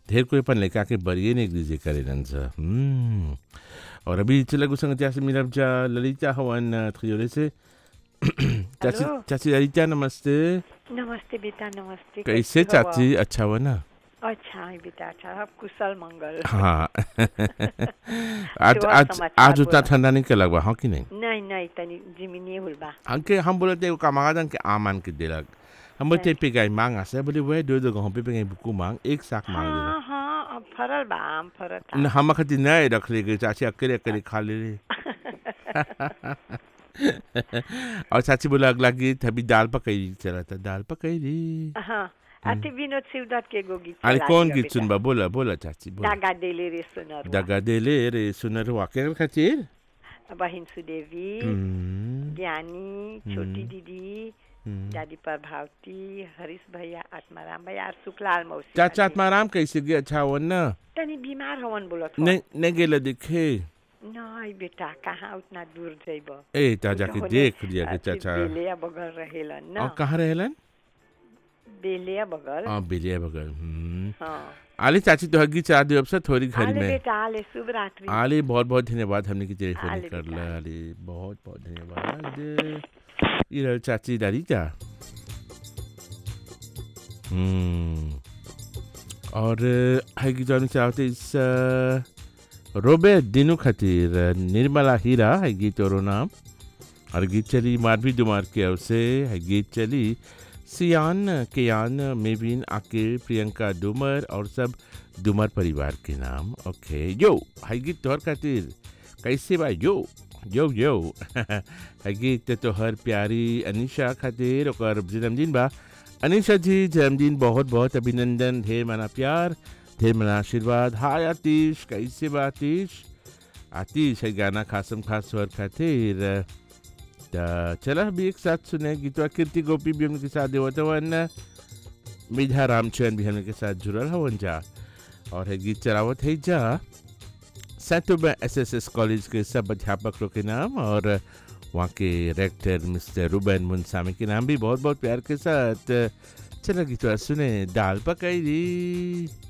ढेर कोई अपन लड़का के बरिए ने एक दूसरे करेलन सा हम्म और अभी चला गुसंग से मिलब जा ललिता हवन खियोले से चाची हेलो। चाची ललिता नमस्ते नमस्ते बेटा नमस्ते कैसे कैसे हो आप? चाची अच्छा हो ना अच्छा है बेटा अच्छा आप कुशल मंगल हाँ आज शुभ आज समाचार आज उतना बोला। ठंडा नहीं के लगवा हाँ कि नहीं नहीं नहीं तनी जिमिनी हुलबा हमके हम बोले थे कमागादन के आमान के दिलक हम बोलते पे गई मांग आसे बोले वह दो दो गहूं पे पे गई बुकू मांग एक साक मांग हाँ दिला हाँ अब फरल बा आम फरल था न हम खती नहीं रख ले गए चाची अकेले अकेले खा ले ले और चाची बोला अगला गीत अभी दाल पकई चला था दाल पकई री हाँ अति विनोद शिवदत्त के गो गीत अरे चला कौन दियो गीत बेटा। सुनबा बोला बोला चाची बोला दागा देले रे सुनर दगा दे ले रे सुनर वाके खातिर बहिन सुदेवी हम्म, ज्ञानी छोटी हम्म। दीदी हम्म। दादी प्रभावती हरीश भैया आत्माराम भैया और सुखलाल मौसी चाचा बाटे। आत्माराम कैसे गया अच्छा हो ना तनी बीमार हवन बोलत हो नहीं नहीं गेला देखे नहीं बेटा कहाँ उतना दूर जइब ए ता जाके देख लिया के चाचा बेलिया बगल रहेलन और न कहाँ रहेलन बेलिया बगल हाँ बिलिया बगल हम्म। हाँ आली चाची तो हगी चाह दियो अब से थोड़ी घर आले में बेटा आले शुभ रात्रि आली बहुत बहुत धन्यवाद हमने की टेलीफोन आले कर बेटा, ला आले। आली बहुत बहुत धन्यवाद ये रहो चाची दादी जा हम्म और है की जानी चाहते इस अ, रोबे दिनू खातिर अ, निर्मला हीरा है गीत और नाम और गीत चली मारवी दुमार के अव से है गीत चली सियान केयान मेबिन आकिर प्रियंका डूमर और सब डूमर परिवार के नाम ओके यो है गीत तोहर खातिर कैसे बा यो यो यो है गीत तोहर प्यारी अनिशा खातिर ओकर जन्मदिन बा अनिशा जी जन्मदिन बहुत बहुत अभिनंदन ढेर मना प्यार ढेर मना आशीर्वाद हाय आतिश कैसे बा आतिश आतिश है गाना खासम खास तोहर खातिर त चला भी एक साथ सुने गीतवा कीर्ति गोपी भी हमने के साथ देवत हवन मिधा रामचंद्र भी हमने के साथ जुड़ल हवन जा और है गीत चलावत है जा सैटोबा एस एस एस कॉलेज के सब अध्यापक लोग के नाम और वहाँ के रेक्टर मिस्टर रूबन मुंसामी के नाम भी बहुत बहुत प्यार के साथ चला गीतवा सुने दाल पकाई दी